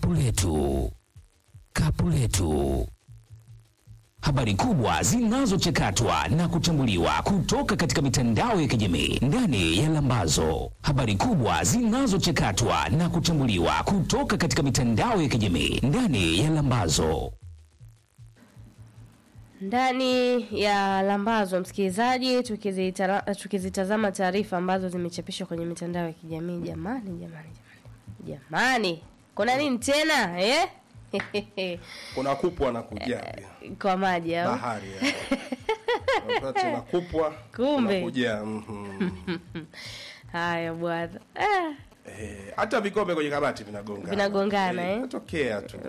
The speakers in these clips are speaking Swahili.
Kapu letu, kapu letu. Habari kubwa zinazochakatwa na kuchambuliwa kutoka katika mitandao ya kijamii ndani ya Lambazo. Habari kubwa zinazochakatwa na kuchambuliwa kutoka katika mitandao ya kijamii ndani ya Lambazo. Ndani ya Lambazo, msikilizaji, tukizitara- tukizitazama taarifa ambazo zimechapishwa kwenye mitandao ya kijamii. Jamani, jamani, jamani, jamani, kuna nini tena eh? kuna kupwa na kujaa pia kwa maji au bahari ya. Wakati na kupwa Kumbe. kuna kujaa mhm. haya bwana ah, Eh, hata vikombe kwenye kabati vinagongana Vinagongana, eh? natokea tu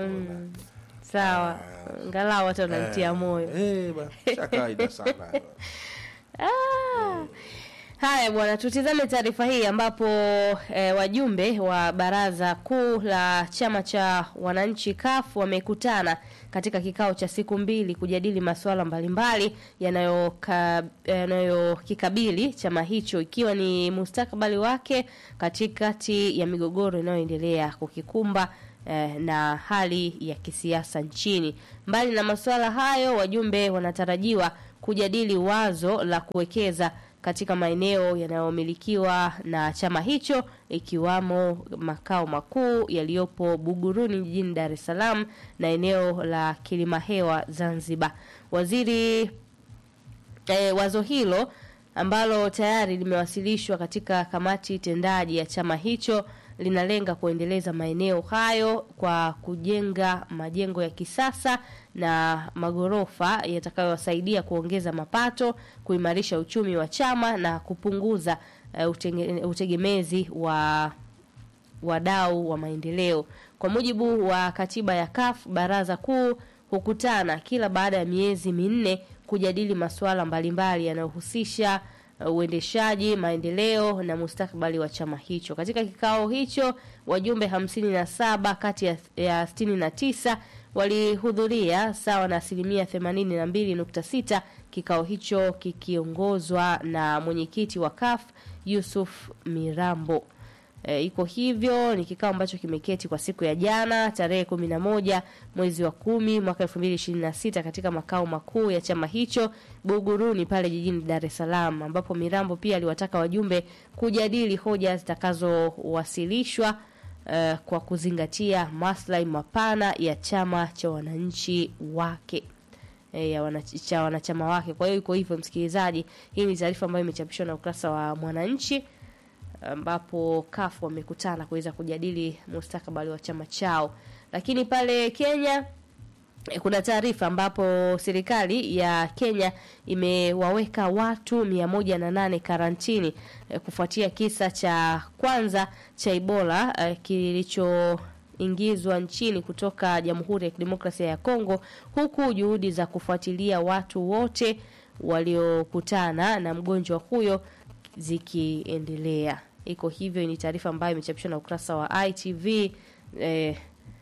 sawa, ngalau hata unamtia moyo eh, ba- sha kawaida sana Ah. Haya bwana, tutizame taarifa hii ambapo eh, wajumbe wa baraza kuu la chama cha wananchi CUF wamekutana katika kikao cha siku mbili kujadili masuala mbalimbali yanayoka- yanayokikabili chama hicho ikiwa ni mustakabali wake katikati ya migogoro inayoendelea kukikumba eh, na hali ya kisiasa nchini. Mbali na masuala hayo, wajumbe wanatarajiwa kujadili wazo la kuwekeza katika maeneo yanayomilikiwa na chama hicho ikiwamo makao makuu yaliyopo Buguruni jijini Dar es Salaam na eneo la Kilimahewa Zanzibar. Waziri e, wazo hilo ambalo tayari limewasilishwa katika kamati tendaji ya chama hicho linalenga kuendeleza maeneo hayo kwa kujenga majengo ya kisasa na magorofa yatakayowasaidia kuongeza mapato, kuimarisha uchumi wa chama na kupunguza e, utenge, utegemezi wa wadau wa maendeleo. Kwa mujibu wa katiba ya CUF, baraza kuu hukutana kila baada ya miezi minne kujadili masuala mbalimbali yanayohusisha uh, uendeshaji, maendeleo na mustakabali wa chama hicho. Katika kikao hicho, wajumbe 57 kati ya, ya 69 walihudhuria sawa na asilimia 82.6, kikao hicho kikiongozwa na mwenyekiti wa CUF Yusuf Mirambo. E, iko hivyo ni kikao ambacho kimeketi kwa siku ya jana tarehe kumi na moja mwezi wa kumi mwaka elfu mbili ishirini na sita katika makao makuu ya chama hicho Buguruni pale jijini Dar es Salaam, ambapo Mirambo pia aliwataka wajumbe kujadili hoja zitakazowasilishwa uh, kwa kuzingatia maslahi mapana ya chama cha wananchi wake e, ya wana, cha wanachama wake. Kwa hiyo iko hivyo, msikilizaji, hii ni taarifa ambayo imechapishwa na ukurasa wa Mwananchi ambapo CUF wamekutana kuweza kujadili mustakabali wa chama chao. Lakini pale Kenya eh, kuna taarifa ambapo serikali ya Kenya imewaweka watu mia moja na nane karantini eh, kufuatia kisa cha kwanza cha Ebola eh, kilichoingizwa nchini kutoka Jamhuri ya Kidemokrasia ya Kongo, huku juhudi za kufuatilia watu wote waliokutana na mgonjwa huyo zikiendelea. Iko hivyo, ni taarifa ambayo imechapishwa na ukurasa wa ITV eh,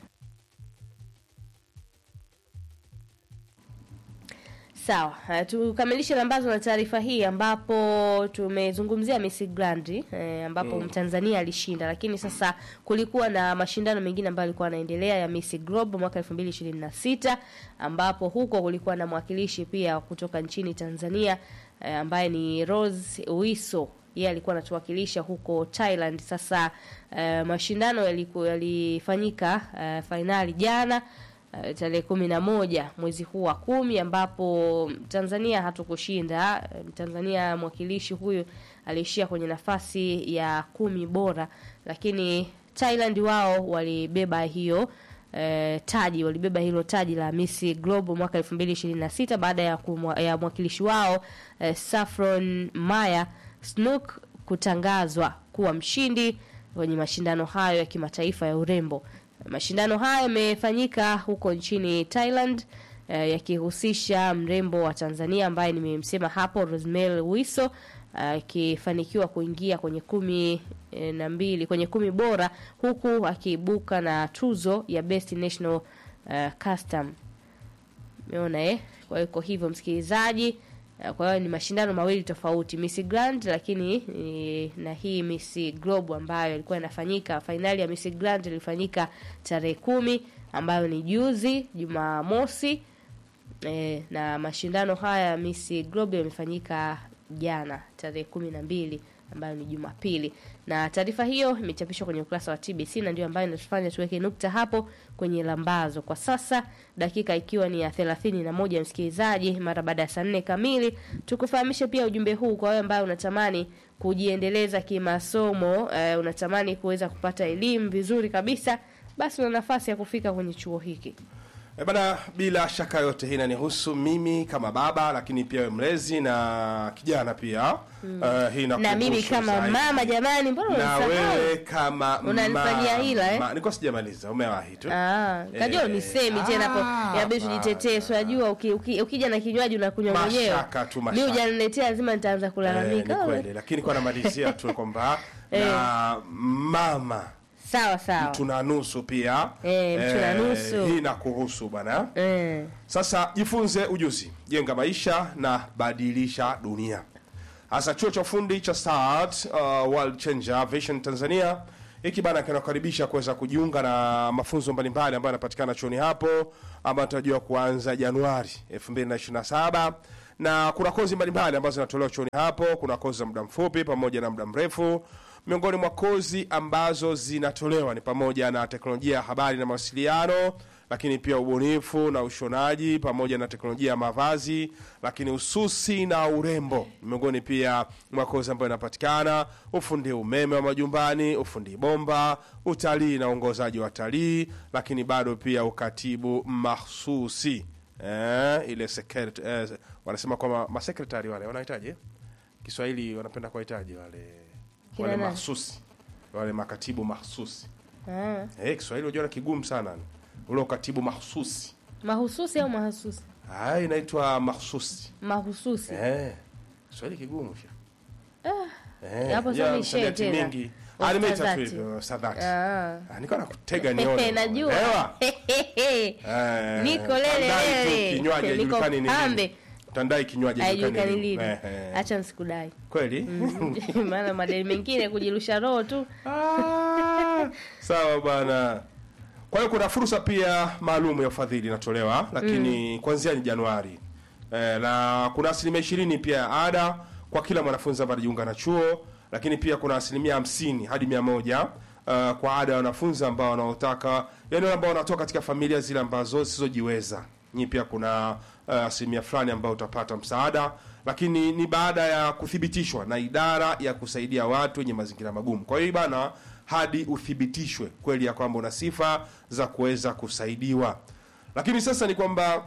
Sawa, uh, tukamilishe lambazo na taarifa hii ambapo tumezungumzia Miss Grand eh, ambapo Mtanzania alishinda, lakini sasa kulikuwa na mashindano mengine ambayo yalikuwa yanaendelea ya Miss Globe mwaka 2026 ambapo huko kulikuwa na mwakilishi pia kutoka nchini Tanzania eh, ambaye ni Rose Wiso yeye alikuwa anatuwakilisha huko Thailand. Sasa eh, mashindano yaliku- yalifanyika eh, fainali jana eh, tarehe kumi na moja mwezi huu wa kumi ambapo Tanzania hatukushinda. Eh, Tanzania mwakilishi huyu aliishia kwenye nafasi ya kumi bora, lakini Thailand wao walibeba hiyo eh, taji walibeba hilo taji la Miss Globe mwaka 2026 baada ya, kumwa, ya mwakilishi wao eh, Saffron Maya Snook kutangazwa kuwa mshindi kwenye mashindano hayo ya kimataifa ya urembo. Mashindano hayo yamefanyika huko nchini Thailand eh, yakihusisha mrembo wa Tanzania ambaye nimemsema hapo Rosemary Wiso akifanikiwa kuingia kwenye kumi eh, na mbili kwenye kumi bora huku akiibuka na tuzo ya Best National uh, Custom. Umeona eh? Kwa hiyo iko hivyo msikilizaji, Eh, Kwa hiyo ni mashindano mawili tofauti, Miss Grand lakini eh, na hii Miss Globe ambayo ilikuwa inafanyika. Fainali ya Miss Grand ilifanyika tarehe kumi ambayo ni juzi Jumamosi. E, na mashindano haya ya Miss Globe yamefanyika jana tarehe kumi na mbili ambayo ni Jumapili, na taarifa hiyo imechapishwa kwenye ukurasa wa TBC na ndio ambayo inatufanya tuweke nukta hapo kwenye lambazo kwa sasa, dakika ikiwa ni ya thelathini na moja msikilizaji, mara baada ya saa nne kamili. Tukufahamishe pia ujumbe huu kwa wewe ambaye unatamani kujiendeleza kimasomo, eh, unatamani kuweza kupata elimu vizuri kabisa, basi una nafasi ya kufika kwenye chuo hiki. E bana, bila shaka yote hii inanihusu mimi kama baba, lakini pia wewe mlezi na kijana pia Eh, hii na mimi inakuhusu kama zaidi. mama jamani, mbona na unasahau? wewe kama Unanifanyia mama. hila, eh? Nilikuwa sijamaliza, umewahi tu. Ah, kajua Eh, nisemi tena ah, hapo inabidi tujitetee. Si unajua uki, uki, ukija na kinywaji unakunywa mwenyewe. Mashaka tu, Mimi mashaka. hujaniletea lazima nitaanza Eh, ni kulalamika. kweli, lakini kwa namalizia tu kwamba Eh. na mama Sawa sawa. tuna nusu pia Eh, mtu na nusu. hii inakuhusu bana. Eh. Sasa jifunze ujuzi, jenga maisha na badilisha dunia. Hasa chuo cha ufundi cha Start uh, World Changer Vision Tanzania hiki bana kinakaribisha kuweza kujiunga na mafunzo mbalimbali ambayo yanapatikana chuoni hapo ambayo tunajua kuanza Januari 2027 na kuna kozi mbalimbali ambazo zinatolewa chuoni hapo. Kuna kozi za muda mfupi pamoja na muda mrefu. Miongoni mwa kozi ambazo zinatolewa ni pamoja na teknolojia ya habari na mawasiliano, lakini pia ubunifu na ushonaji pamoja na teknolojia ya mavazi, lakini ususi na urembo miongoni pia mwa kozi ambayo inapatikana, ufundi umeme wa majumbani, ufundi bomba, utalii na uongozaji wa watalii, lakini bado pia ukatibu mahsusi eh, ile secret, eh, wanasema kwamba masekretari wale wanahitaji eh? Kiswahili wanapenda kuwahitaji wale Kina wale nani? mahsusi wale makatibu mahsusi Ah. eh, Kiswahili unajua ni kigumu sana ule ukatibu mahsusi Mahususi au mahasusi? ah, inaitwa mahsusi Mahususi. eh, Kiswahili kigumu sha hapo sasa unajua ni shee msamiati tena. mingi Ah, nimeita tu Ustadhati. hivyo sadhati Ah. Ah, nilikuwa nakutega nione Najua. Elewa? Eh, Niko lele tandai tu lele. kinywaji Niko haijulikani ni nini. pambe. Tandai kinywaji haijulikani Haijulikani ni nini. lini. Eh, eh. Acha nsikudai. kweli Maana madeni mengine kujirusha roho tu. Ah, sawa bwana. Kwa hiyo kuna fursa pia maalum ya ufadhili inatolewa, lakini kuanzia ni Januari e, na kuna asilimia ishirini pia ya ada kwa kila mwanafunzi ambaye anajiunga na chuo, lakini pia kuna asilimia hamsini hadi mia moja uh, kwa ada ya wanafunzi ambao wanaotaka, yani wale ambao wanatoka katika familia zile ambazo zisizojiweza. Nyi pia kuna uh, asilimia fulani ambayo utapata msaada, lakini ni baada ya kuthibitishwa na idara ya kusaidia watu wenye mazingira magumu. Kwa hiyo bana hadi uthibitishwe kweli ya kwamba una sifa za kuweza kusaidiwa. Lakini sasa ni kwamba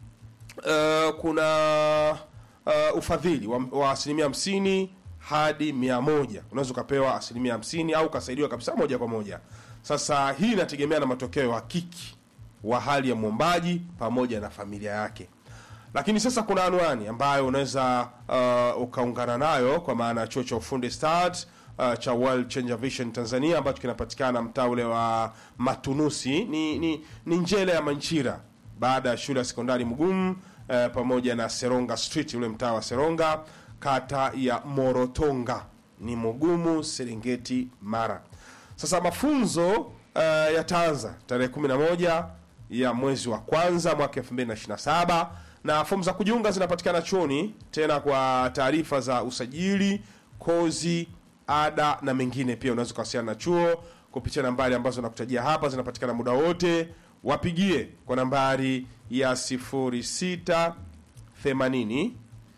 uh, kuna uh, ufadhili wa, wa asilimia hamsini hadi mia moja unaweza ukapewa asilimia hamsini au ukasaidiwa kabisa moja kwa moja. Sasa hii inategemea na matokeo ya hakiki wa hali ya mwombaji pamoja na familia yake lakini sasa kuna anwani ambayo unaweza uh, ukaungana nayo kwa maana ya chuo cha ufundi start uh, cha World Changer Vision Tanzania ambacho kinapatikana mtaa ule wa Matunusi ni, ni, ni Njele ya Manchira baada ya shule ya sekondari Mgumu uh, pamoja na Seronga Street ule mtaa wa Seronga kata ya Morotonga ni Mugumu Serengeti Mara. Sasa mafunzo uh, yataanza tarehe 11 ya mwezi wa kwanza mwaka 2027 na fomu za kujiunga zinapatikana chuoni. Tena kwa taarifa za usajili, kozi, ada na mengine, pia unaweza kuwasiliana na chuo kupitia nambari ambazo nakutajia hapa, zinapatikana muda wote. Wapigie kwa nambari ya 06 80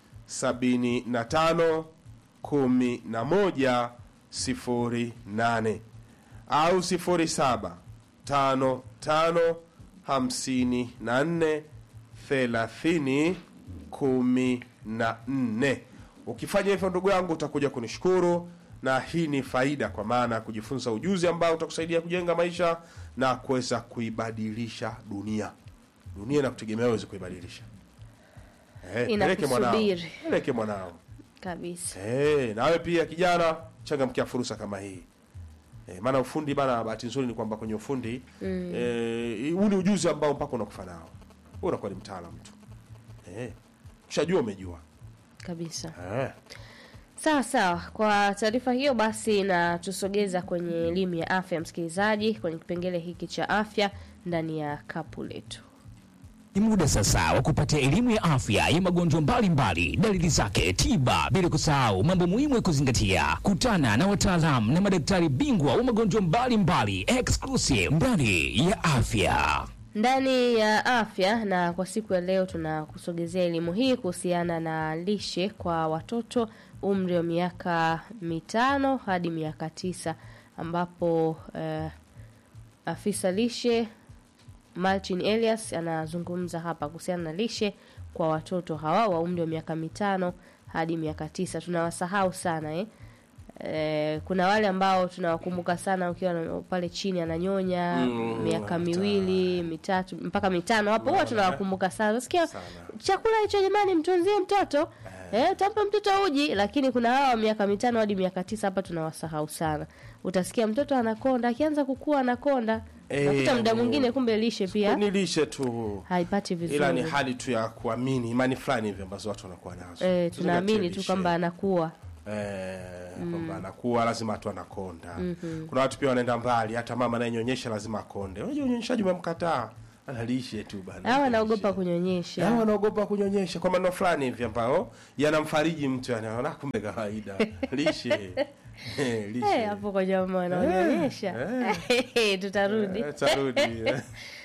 75 11 08 au 07 tano tano hamsini na nne thelathini kumi na nne. Ukifanya hivyo ndugu yangu, utakuja kunishukuru, na hii ni faida, kwa maana ya kujifunza ujuzi ambao utakusaidia kujenga maisha na kuweza kuibadilisha dunia. Dunia inakutegemea uweze kuibadilisha. Eh, peleke mwanao, Inakusubiri. peleke mwanao. Kabisa. Eh, nawe pia kijana, changamkia fursa kama hii. Eh, maana ufundi bana, bahati nzuri ni kwamba kwenye ufundi mm. eh, huu ni ujuzi ambao mpaka unakufa nao. Wewe unakuwa ni mtaalamu tu. Eh, ukishajua umejua. kabisa. eh. Sawa sawa, kwa taarifa hiyo basi na tusogeza kwenye elimu ya afya, msikilizaji, kwenye kipengele hiki cha afya ndani ya kapu letu. Ni muda sasa wa kupata elimu ya afya ya magonjwa mbalimbali, dalili zake, tiba, bila kusahau mambo muhimu ya kuzingatia. Kutana na wataalamu na madaktari bingwa wa magonjwa mbalimbali, exclusive ndani ya afya. ndani ya afya na kwa siku ya leo tunakusogezea elimu hii kuhusiana na lishe kwa watoto umri wa miaka mitano hadi miaka tisa ambapo eh, afisa lishe Martin Elias anazungumza hapa kuhusiana na lishe kwa watoto hawa wa umri wa miaka mitano hadi miaka tisa. Tunawasahau sana eh? Eh, kuna wale ambao tunawakumbuka sana ukiwa na- pale chini ananyonya Mm, miaka mitano. miwili mitatu mpaka mitano hapo huwa tunawakumbuka sana nasikia Sana. chakula hicho jamani mtunzie mtoto eh, utampa mtoto uji lakini kuna hawa wa miaka mitano hadi miaka tisa hapa tunawasahau sana utasikia mtoto anakonda akianza kukua anakonda Eh, nakuta muda yani- mwingine kumbe lishe pia ni lishe tu haipati vizuri ila ni hali tu ya kuamini imani fulani hivi ambazo watu wanakuwa nazo eh, Tuzingatie tunaamini tu lishe. kwamba anakuwa eh, kwamba anakuwa lazima tu anakonda kuna watu pia wanaenda mbali hata mama anayenyonyesha lazima akonde unajua unyonyeshaji umemkataa analishe tu bana au anaogopa lishe. kunyonyesha Hao wanaogopa kunyonyesha kwa maneno fulani hivi ambao yanamfariji mtu anaona kumbe kawaida lishe Eh, lishe Eh, hapo kwa jamaa wanaonyonyesha tutarudi Eh, tarudi eh.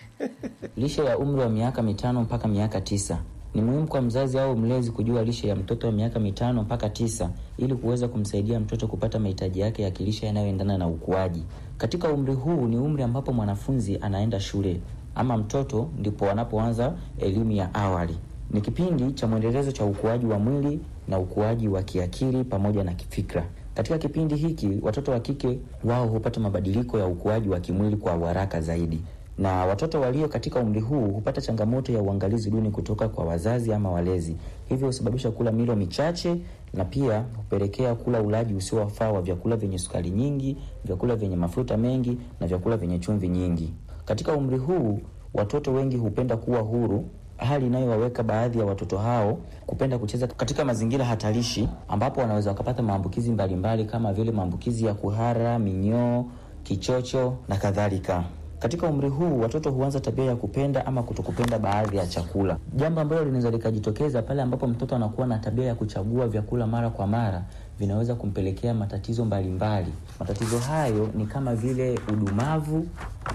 Lishe ya umri wa miaka mitano mpaka miaka tisa ni muhimu kwa mzazi au mlezi kujua lishe ya mtoto wa miaka mitano mpaka tisa ili kuweza kumsaidia mtoto kupata mahitaji yake ya kilishe yanayoendana na ukuaji. Katika umri huu ni umri ambapo mwanafunzi anaenda shule ama mtoto ndipo wanapoanza elimu ya awali. Ni kipindi cha mwendelezo cha ukuaji wa mwili na ukuaji wa kiakili pamoja na kifikra. Katika kipindi hiki watoto wa kike wao hupata mabadiliko ya ukuaji wa kimwili kwa haraka zaidi na watoto walio katika umri huu hupata changamoto ya uangalizi duni kutoka kwa wazazi ama walezi, hivyo husababisha kula milo michache na pia hupelekea kula ulaji usiowafaa wa vyakula vyenye sukari nyingi, vyakula vyenye mafuta mengi na vyakula vyenye chumvi nyingi. Katika umri huu watoto wengi hupenda kuwa huru, hali inayowaweka baadhi ya watoto hao kupenda kucheza katika mazingira hatarishi, ambapo wanaweza wakapata maambukizi mbalimbali kama vile maambukizi ya kuhara, minyoo, kichocho na kadhalika. Katika umri huu watoto huanza tabia ya kupenda ama kutokupenda baadhi ya chakula, jambo ambalo linaweza likajitokeza pale ambapo mtoto anakuwa na tabia ya kuchagua vyakula mara kwa mara, vinaweza kumpelekea matatizo mbalimbali. Matatizo hayo ni kama vile udumavu,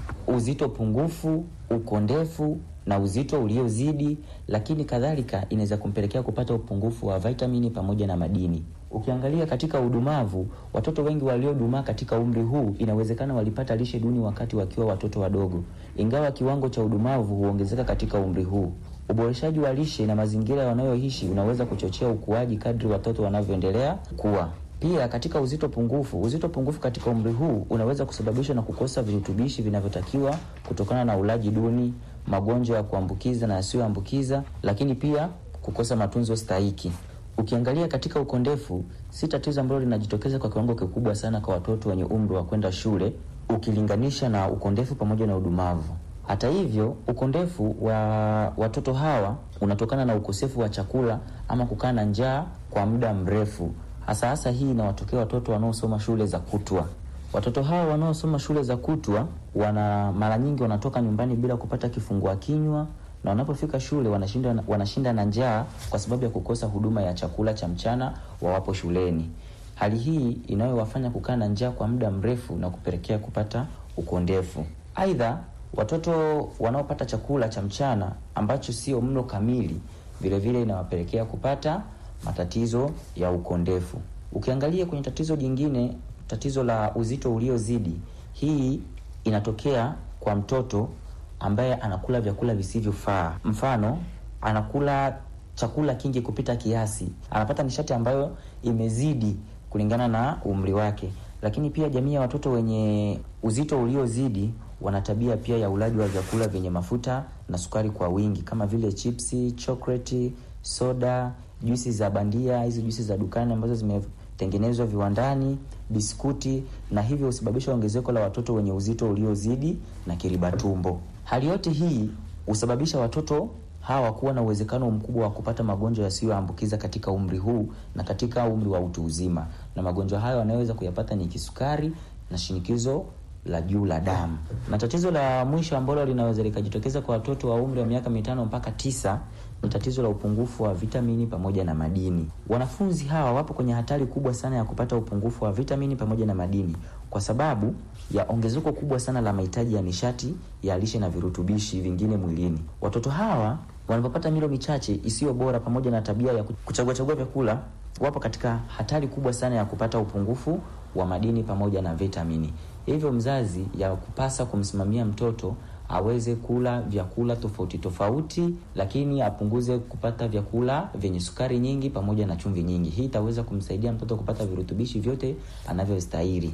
uzito pungufu, ukondefu na uzito uliozidi, lakini kadhalika inaweza kumpelekea kupata upungufu wa vitamini pamoja na madini. Ukiangalia katika udumavu, watoto wengi waliodumaa katika umri huu inawezekana walipata lishe duni wakati wakiwa watoto wadogo, ingawa kiwango cha udumavu huongezeka katika umri huu. Uboreshaji wa lishe na mazingira wanayoishi unaweza kuchochea ukuaji kadri watoto wanavyoendelea kuwa. Pia katika uzito pungufu, uzito pungufu katika umri huu unaweza kusababishwa na kukosa virutubishi vinavyotakiwa kutokana na ulaji duni, magonjwa ya kuambukiza na yasiyoambukiza, lakini pia kukosa matunzo stahiki. Ukiangalia katika ukondefu, si tatizo ambalo linajitokeza kwa kiwango kikubwa sana kwa watoto wenye umri wa kwenda shule ukilinganisha na ukondefu pamoja na udumavu. Hata hivyo, ukondefu wa watoto hawa unatokana na ukosefu wa chakula ama kukaa na njaa kwa muda mrefu. Hasa hasa hii inawatokea watoto wanaosoma shule za kutwa. Watoto hawa wanaosoma shule za kutwa wana mara nyingi wanatoka nyumbani bila kupata kifungua kinywa na wanapofika shule wanashinda, wanashinda na njaa kwa sababu ya kukosa huduma ya chakula cha mchana wawapo shuleni. Hali hii inayowafanya kukaa na njaa kwa muda mrefu na kupelekea kupata ukondefu. Aidha, watoto wanaopata chakula cha mchana ambacho sio mlo kamili, vile vile inawapelekea kupata matatizo ya ukondefu. Ukiangalia kwenye tatizo jingine, tatizo la uzito uliozidi, hii inatokea kwa mtoto ambaye anakula vyakula visivyofaa. Mfano, anakula chakula kingi kupita kiasi, anapata nishati ambayo imezidi kulingana na umri wake. Lakini pia jamii ya watoto wenye uzito uliozidi wana tabia pia ya ulaji wa vyakula vyenye mafuta na sukari kwa wingi kama vile chipsi, chokoleti, soda, juisi za bandia, hizi juisi za dukani ambazo zimetengenezwa viwandani, biskuti, na hivyo husababisha ongezeko la watoto wenye uzito uliozidi na kiriba tumbo. Hali yote hii husababisha watoto hawa kuwa na uwezekano mkubwa wa kupata magonjwa yasiyoambukiza katika umri huu na katika umri wa utu uzima, na magonjwa hayo wanayoweza kuyapata ni kisukari na shinikizo la juu la damu. Na tatizo la mwisho ambalo linaweza likajitokeza kwa watoto wa umri wa miaka mitano mpaka tisa ni tatizo la upungufu wa vitamini pamoja na madini. Wanafunzi hawa wapo kwenye hatari kubwa sana ya kupata upungufu wa vitamini pamoja na madini kwa sababu ya ongezeko kubwa sana la mahitaji ya nishati ya lishe na virutubishi vingine mwilini. Watoto hawa wanapopata milo michache isiyo bora pamoja na tabia ya kuchagua chagua vyakula, wapo katika hatari kubwa sana ya kupata upungufu wa madini pamoja na vitamini. Hivyo mzazi ya kupasa kumsimamia mtoto aweze kula vyakula tofauti tofauti, lakini apunguze kupata vyakula vyenye sukari nyingi pamoja na chumvi nyingi. Hii itaweza kumsaidia mtoto kupata virutubishi vyote anavyostahili.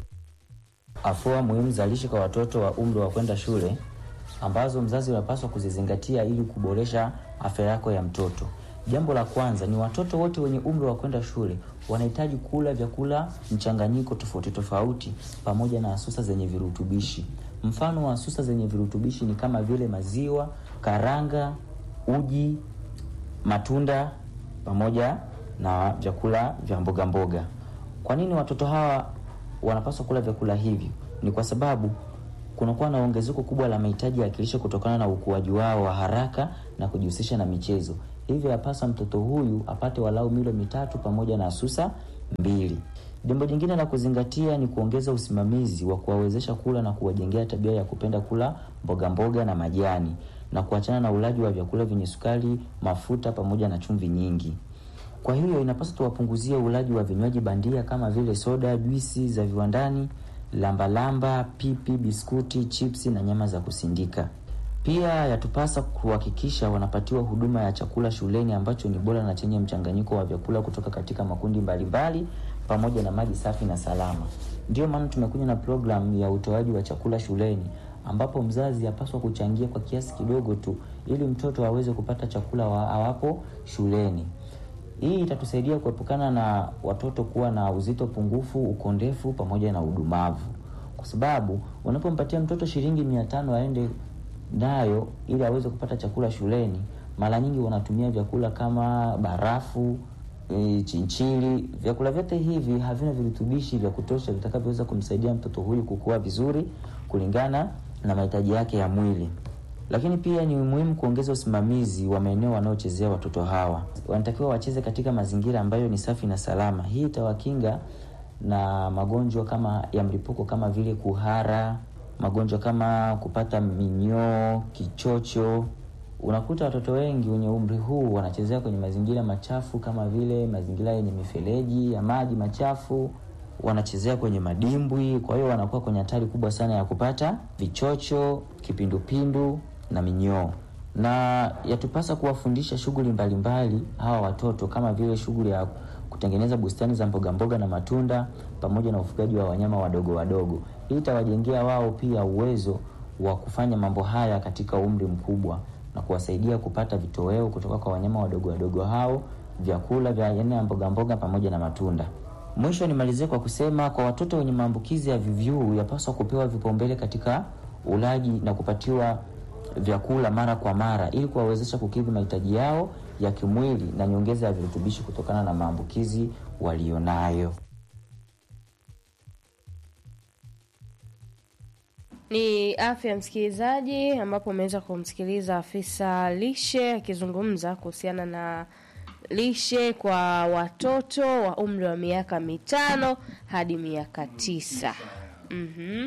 Afua muhimu za lishe kwa watoto wa umri wa kwenda shule ambazo mzazi unapaswa kuzizingatia ili kuboresha afya yako ya mtoto. Jambo la kwanza ni watoto wote wenye umri wa kwenda shule wanahitaji kula vyakula mchanganyiko tofauti tofauti pamoja na asusa zenye virutubishi. Mfano wa asusa zenye virutubishi ni kama vile maziwa, karanga, uji, matunda pamoja na vyakula vya mboga mboga. Kwa nini watoto hawa wanapaswa kula vyakula hivi? Ni kwa sababu kunakuwa na ongezeko kubwa la mahitaji ya kilishe kutokana na ukuaji wao wa haraka na kujihusisha na michezo. Hivyo yapasa mtoto huyu apate walau milo mitatu pamoja na asusa mbili. Jambo jingine la kuzingatia ni kuongeza usimamizi wa kuwawezesha kula na kuwajengea tabia ya kupenda kula mboga mboga na majani na kuachana na ulaji wa vyakula vyenye sukari, mafuta pamoja na chumvi nyingi. Kwa hiyo inapaswa tuwapunguzie ulaji wa vinywaji bandia kama vile soda, juisi za viwandani, lambalamba, pipi, biskuti, chipsi na nyama za kusindika. Pia yatupasa kuhakikisha wanapatiwa huduma ya chakula shuleni ambacho ni bora na chenye mchanganyiko wa vyakula kutoka katika makundi mbalimbali pamoja na maji safi na salama. Ndiyo maana tumekuja na programu ya utoaji wa chakula shuleni ambapo mzazi apaswa kuchangia kwa kiasi kidogo tu ili mtoto aweze kupata chakula wa awapo shuleni. Hii itatusaidia kuepukana na watoto kuwa na uzito pungufu, ukondefu pamoja na udumavu, kwa sababu unapompatia mtoto shilingi mia tano aende nayo ili aweze kupata chakula shuleni, mara nyingi wanatumia vyakula kama barafu, e, chinchili. Vyakula vyote hivi havina virutubishi vya kutosha vitakavyoweza kumsaidia mtoto huyu kukua vizuri kulingana na mahitaji yake ya mwili. Lakini pia ni muhimu kuongeza usimamizi wa maeneo wanaochezea watoto hawa. Wanatakiwa wacheze katika mazingira ambayo ni safi na salama. Hii itawakinga na magonjwa kama ya mlipuko kama vile kuhara, magonjwa kama kupata minyoo, kichocho. Unakuta watoto wengi wenye umri huu wanachezea kwenye mazingira machafu kama vile mazingira yenye mifereji ya maji machafu, wanachezea kwenye madimbwi. Kwa hiyo wanakuwa kwenye hatari kubwa sana ya kupata vichocho, kipindupindu na minyoo. Na yatupasa kuwafundisha shughuli mbalimbali hawa watoto kama vile shughuli ya kutengeneza bustani za mboga mboga na matunda pamoja na ufugaji wa wanyama wadogo wadogo. Hii itawajengea wao pia uwezo wa kufanya mambo haya katika umri mkubwa na kuwasaidia kupata vitoweo kutoka kwa wanyama wadogo wadogo hao, vyakula vya aina ya mboga mboga pamoja na matunda. Mwisho nimalizie kwa kusema kwa watoto wenye maambukizi ya VVU yapaswa kupewa vipaumbele katika ulaji na kupatiwa vyakula mara kwa mara ili kuwawezesha kukidhi mahitaji yao ya kimwili na nyongeza ya virutubishi kutokana na maambukizi walionayo. Ni afya ya msikilizaji, ambapo umeweza kumsikiliza afisa lishe akizungumza kuhusiana na lishe kwa watoto wa umri wa miaka mitano hadi miaka tisa. Mhm.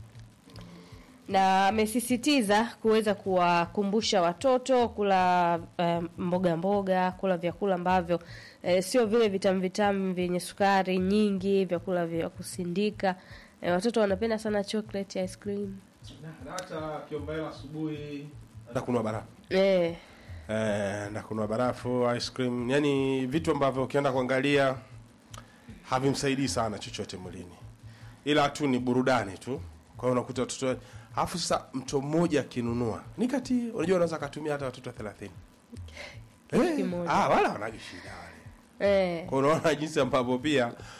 Na amesisitiza kuweza kuwakumbusha watoto kula eh, mboga mboga, kula vyakula ambavyo eh, sio vile vitamu vitamu vyenye sukari nyingi, vyakula vya kusindika. Eh, watoto wanapenda sana chocolate ice cream. Na hata kiombaela asubuhi na kunua barafu Eh, eh, na kunua barafu ice cream, yani vitu ambavyo ukienda kuangalia havimsaidii sana chochote mwilini, ila tu ni burudani tu. Kwa hiyo unakuta watoto, alafu sasa mtu mmoja akinunua ni kati, unajua unaweza akatumia hata watoto 30 eh, kimoja. ah, wala wanaje shida wale eh. kwa unaona jinsi ambavyo pia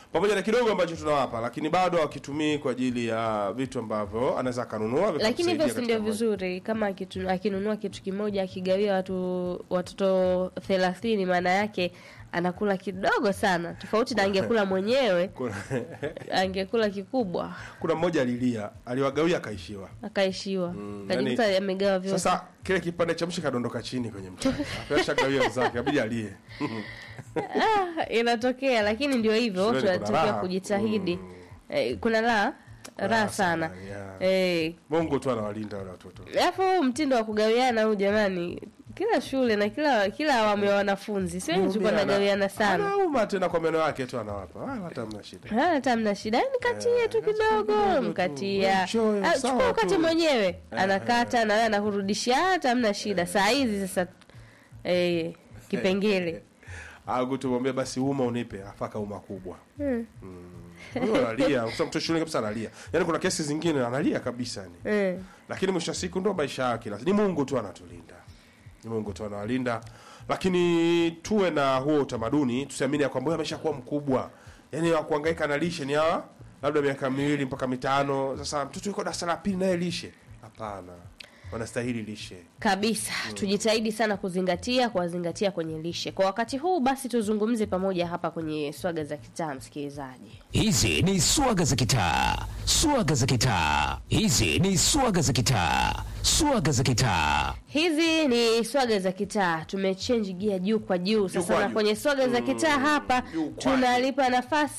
pamoja na kidogo ambacho tunawapa, lakini bado akitumii kwa ajili ya vitu ambavyo anaweza akanunua lakini hivyo vikamsaidia si ndio katika maisha. vizuri kama akitu, akinunua kitu kimoja akigawia watu watoto thelathini maana yake anakula kidogo sana tofauti na angekula mwenyewe Kuna- angekula kikubwa Kuna mmoja alilia, aliwagawia akaishiwa. akaishiwa Mm, kajikuta yani- amegawa vyote Sasa kile kipande cha mshi kadondoka chini kwenye mchanga. Ashagawia wenzake, abidi alie. ah, inatokea lakini ndio hivyo Shuleni kuna tunatakiwa raha. kujitahidi Mm. eh, kuna raha raha sana yeah. eh, Mungu tu anawalinda wale watoto. alafu huu mtindo wa kugawiana huu jamani kila shule na kila kila awamu ya wanafunzi sio tuko Muumini ana- nagawiana sana Anauma tena kwa meno yake tu anawapa. Ah, hata mna shida. Ah, hata mna shida yani katie tu kidogo kidogo tu. mkatia Mchoyo, Ah, sawa chukua ukate tu. mwenyewe anakata na wewe anakurudishia hata mna shida saa hizi sasa eh, kipengele Au tumwambia basi uma unipe, afaka uma kubwa. Hmm. Huyo analia, kwa sababu mtoto shule kabisa analia. Yaani kuna kesi zingine analia kabisa ni. Eh. Lakini mwisho wa siku ndo maisha yake. Ni Mungu tu anatulinda. Ni Mungu tu anawalinda. Lakini tuwe na huo utamaduni, tusiamini ya kwamba huyu ameshakuwa mkubwa. Yaani wa kuhangaika na lishe ni hawa labda miaka miwili mpaka mitano. Sasa mtoto yuko darasa la pili naye lishe. Hapana. Wanastahili lishe. kabisa tujitahidi sana kuzingatia kuwazingatia kwenye lishe kwa wakati huu basi tuzungumze pamoja hapa kwenye swaga za kitaa msikilizaji Hizi ni swaga za kitaa, swaga za kitaa. Hizi ni swaga za kitaa, swaga za kitaa. hizi ni swaga za kitaa tumechenji gia juu kwa juu sasa kwa na juu. kwenye swaga za kitaa hapa juu kwa tunalipa nafasi